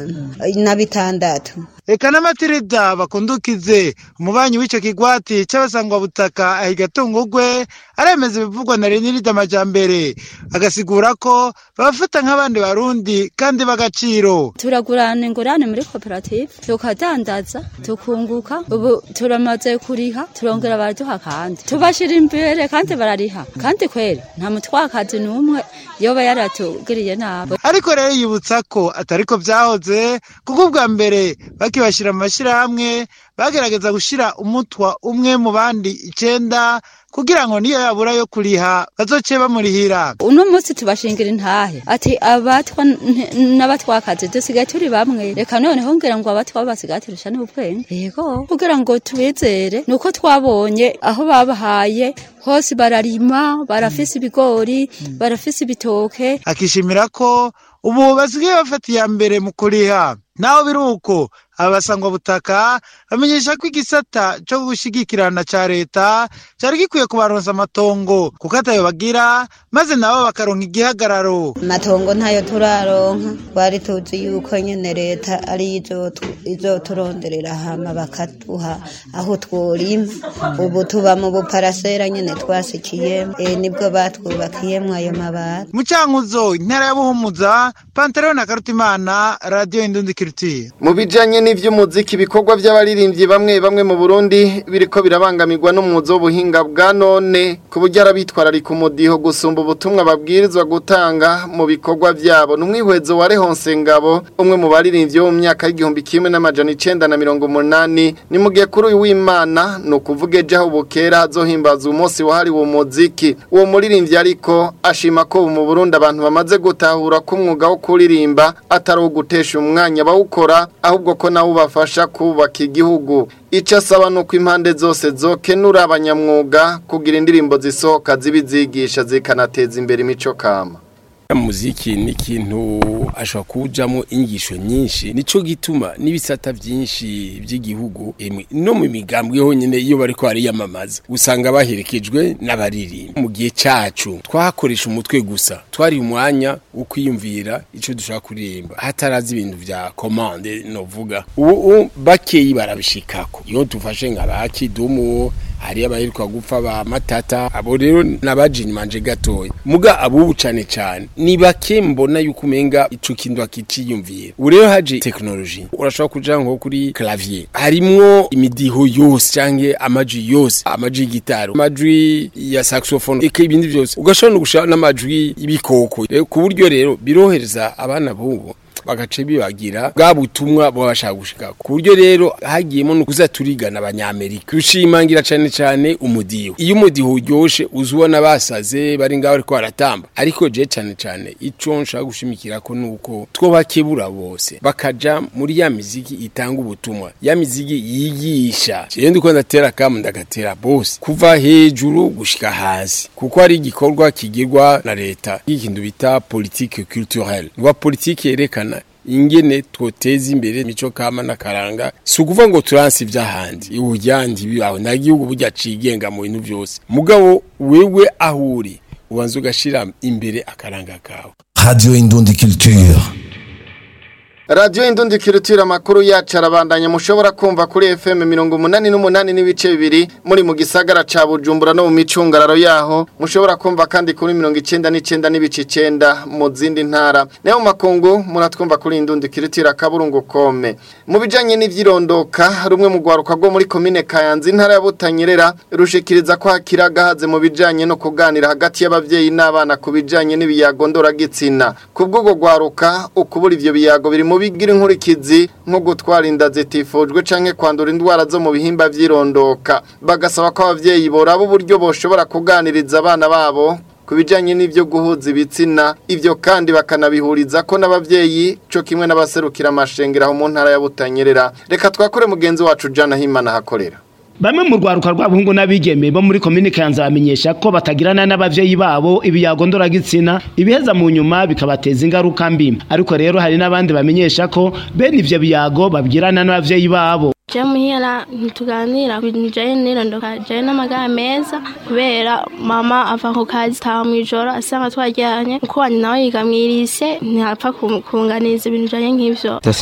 bitanu na bitandatu eka n'amatirida bakundukize umubanyi w'ico kigwati c'abasangwabutaka ahigatungugwe aremeza ibivugwa na renirida amajambere agasigura ko babafata nk'abandi barundi kandi b'agaciro turagurana ingurane muri koperative tukadandaza tukunguka ubu turamaze kuriha turongera baraduha kandi tubashira imbere kandi barariha kandi kweri nta mutwakazi n'umwe yoba yaratugiriye nabi ariko rero yibutsa ko atariko vyahoze kuko ubwa mbere bakibashira mu mashirahamwe bagerageza gushira umutwa umwe mu bandi icenda kugira ngo niyo yabura yo kuriha bazoce bamurihira uno munsi tubashingira intahe ati abatwa n'abatwakazi dusigaye turi bamwe reka noneho ngira ngo abatwa basigaye turusha n'ubwenge yego kugira ngo tubizere nuko twabonye aho babahaye hose bararima barafise ibigori barafise ibitoke akishimira ko ubu basigaye bafata iya mbere mu kuriha naho biri uko abasangwa butaka bamenyesha ko igisata cyo gushigikirana ca leta cari gikwiye kubaronsa amatongo kuko atayo bagira maze nabo bakaronka igihagararo amatongo ntayo turaronka twari tuzi yuko nyene leta ari izoturonderera hama bakaduha aho tworima ubu tuba mu buparasera nyene twasikiyemo e, nibwo batwubakiyemwo ayo mabati mu cankuzo intara ya buhumuza pantaleo na karutimana radiyo indundi kirutiye mu bijanye n'ivy'umuziki ibikorwa vy'abaririmbyi bamwe bamwe mu Burundi biriko birabangamirwa n'umwuzo w'ubuhinga bwa none ku buryo arabitwararika umudiho gusumba ubutumwa babwirizwa gutanga mu bikorwa vyabo n'umwihwezo wa Rehonse Ngabo umwe mu baririmbyi bo mu myaka y'igihumbi kimwe n'amajana icenda na mirongo umunani ni mu gihe kuri uyu w'Imana ni ukuvuga ejo aho bukera hazohimbaza umunsi wahariwe umuziki uwo muririmbyi ariko ashima ko mu Burundi abantu bamaze gutahura ko umwuga wo kuririmba atari uwo gutesha umwanya bawukora ahubwo ko nawe ubafasha kubaka igihugu icyo asaba ni uko impande zose zokenura abanyamwuga kugira indirimbo zisohoka zibizigisha zikanateza imbere imico kama muziki ni ikintu ashobora kujamo inyigisho nyinshi nico gituma n'ibisata byinshi by'igihugu no mu migambwe honyine iyo bariko bariyamamaza usanga baherekejwe n'abaririmba mu gihe cacu twakoresha umutwe gusa twari umwanya wo kwiyumvira ico dushaka kuririmba hatarazi ibintu vya commande novuga ubu bakeyi barabishikako iyo tufashe nka bakidumu hari abaheruka gupfa ba matata abo rero nabajini manje gatoya muga abubu cane cane ni bake mbona yuko umenga ico kintu akiciyumvira ubu rero haje technology urashobora kuja nko kuri clavier harimwo imidiho yose canke amajwi yose amajwi y'igitaro amajwi ya saxophone eka ibindi vyose ugashobora no gushaka n'amajwi y'ibikoko ku buryo rero birohereza abana bubu bagace bibagira bwa butumwa baba bashaka gushika ku buryo rero hagiyemo no kuza turigana abanyamerika rushimangira cyane cyane umudiho iyo umudiho uryoshe uzubona basaze bari ngaho ariko baratamba ariko je cyane cyane ico nshaka gushimikira ko nuko two bakebura bose bakaja muri ya miziki itanga ubutumwa ya miziki yigisha je ndiko ndatera kamu ndagatera bose kuva hejuru gushika hasi kuko ari igikorwa kigirwa na leta ikintu bita politique culturelle rwa politique yerekana ingene twoteza imbere mico kama nakaranga si ukuvuga ngo turansi ivy'ahandi ubujyandi bibaho nta gihugu burya cigenga mu bintu vyose mugabo wewe aho uri ubanza ugashira imbere akaranga kawe Radio Indundi Culture. Radio Indundi Kirutira makuru yacu arabandanya mushobora kumva kuri FM mirongo umunani n'umunani n'ibice bibiri muri mu gisagara ca Bujumbura no mu micungararo yaho mushobora kumva kandi kuri mirongo icenda n'icenda n'ibice icenda mu zindi ntara nayo mu makungu muratwumva kuri Indundi Kirutira kaburungu kome mu bijanye n'ivyirondoka rumwe mu gwaruka rwo muri komine Kayanza intara ya Butanyerera rushikiriza ko hakira gahaze mu bijanye no kuganira hagati y'abavyeyi n'abana ku bijanye n'ibiyago ndoragitsina kubwo gwaruka ukubura ivyo biyago biri mu bigira inkurikizi nko gutwara inda zitifujwe canke kwandura indwara zo mu bihimba vyirondoka bagasaba ko abavyeyi boraba uburyo boshobora kuganiriza abana babo ku bijanye n'ivyo guhuza ibitsina ivyo kandi bakanabihuriza ko n'abavyeyi co kimwe n'abaserukira amashengero aho mu ntara ya Butanyerera reka twakore mugenzi wacu Jana Himana hakorera Bamwe mu rwaruka rw'abahungu n'abigeme bo muri komine Kanza bamenyesha ko batagirana n'abavyeyi babo ibiyago ndoragitsina ibiheza mu nyuma bikabateza ingaruka mbi ariko rero hari n'abandi bamenyesha ko bene ivyo biyago babwirana n'abavyeyi babo je muhira ntituganira bijanye n'irondoka je n'amagara meza kubera mama ava ku kazi taha mw'ijoro asanga twaryanye uko wanyu nawe yiga mw'irise ntihapfa kunganiza ibintu bijanye nk'ivyo